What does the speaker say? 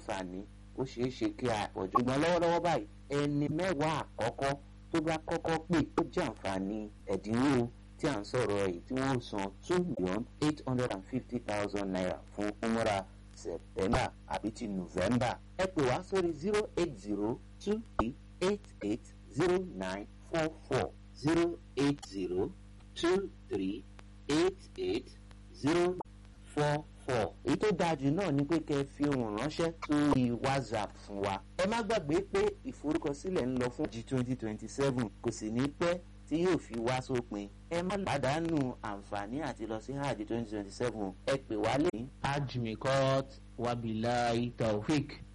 àǹfààní ó ṣeé ṣe kí a pọ̀ jù ṣùgbọ́n lọ́wọ́lọ́wọ́ báyìí ẹni mẹ́wàá àkọ́kọ́ tó bá kọ́kọ́ pè ó jẹ́ àǹfààní ẹ̀dínwó tí à ń sọ̀rọ̀ yìí tí wọ́n san two million eight hundred and fifty thousand naira fún umra september àbí ti november ẹ pè wá sórí zero eight zero two three eight eight zero nine four four zero eight zero two three eight eight zero four four. èyí tó dáa jù náà ni pé kẹ́ ẹ fi ohùn ránṣẹ́ sórí whatsapp fún wa. ẹ má gbàgbé pé ìforúkọsílẹ̀ ń lọ fún g twenty twenty seven kò sì ní pẹ́ tí yóò fi wá sópin. ẹ má pàdánù àǹfààní àti lọ sí hajj twenty twenty seven ẹ pè wá lẹ́yìn. hajj mikot wabilayi taofik